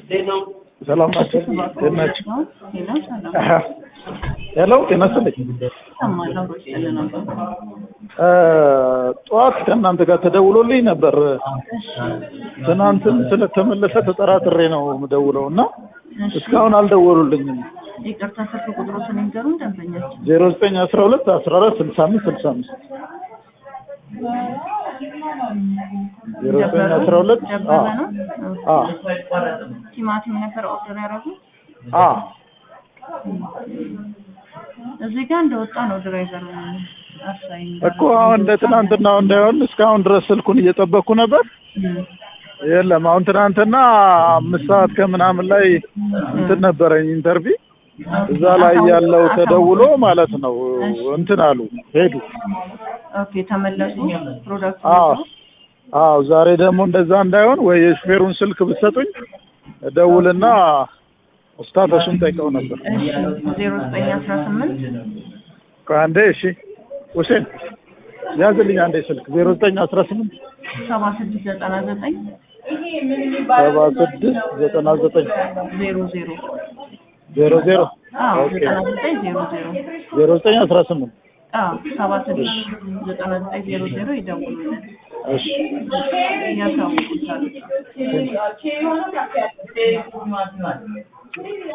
ሰላም ናቸው። እንዴት ናቸው? ሄሎ ጤና ይስጥልኝ። ጠዋት ከእናንተ ጋር ተደውሎልኝ ነበር። ትናንትም ስለተመለሰ ተጠራጥሬ ነው የምደውለው እና እስካሁን አልደወሉልኝም። ይቅርታ ስልክ ቁጥሮትን ይንገሩን ደንበኛችን። ዜሮ ዘጠኝ አስራ ሁለት አስራ አራት ስልሳ አምስት ስልሳ አምስት ዜሮ ዘጠኝ አስራ ሁለት ደበበ ነው። አ ቲማቲም ነበር ኦርደር ያደረጉት። አ እዚህ ጋር እንደወጣ ነው ድራይቨር አሳይ እኮ አሁን እንደ ትናንትናው እንዳይሆን እስካሁን ድረስ ስልኩን እየጠበቅኩ ነበር። የለም አሁን ትናንትና አምስት ሰዓት ከምናምን ላይ እንትን ነበረኝ ኢንተርቪው እዛ ላይ ያለው ተደውሎ ማለት ነው እንትን አሉ ሄዱ። ኦኬ ተመለሱ። ፕሮዳክት አዎ አዎ። ዛሬ ደግሞ እንደዛ እንዳይሆን ወይ የሹፌሩን ስልክ ብትሰጡኝ ደውልና ስታተሱን ጠይቀው ነበር። እሺ ዜሮ ዘጠኝ አስራ ስምንት ቆይ አንዴ እሺ፣ ሁሴን ያዝልኝ አንዴ ስልክ ዜሮ ዘጠኝ አስራ ስምንት ሰባ ስድስት ዘጠና ዘጠኝ ሰባ ስድስት ዘጠና ዘጠኝ ዜሮ ዜሮ ዜሮ ዜሮ አዎ ኦኬ ዘጠና ዘጠኝ ዜሮ ዜሮ ዜሮ ዘጠኝ አስራ ስምንት አዎ ሰባ ስድስት ዘጠና ዘጠኝ ዜሮ ዜሮ ይደውሉልን እሺ እያሳውቁታል።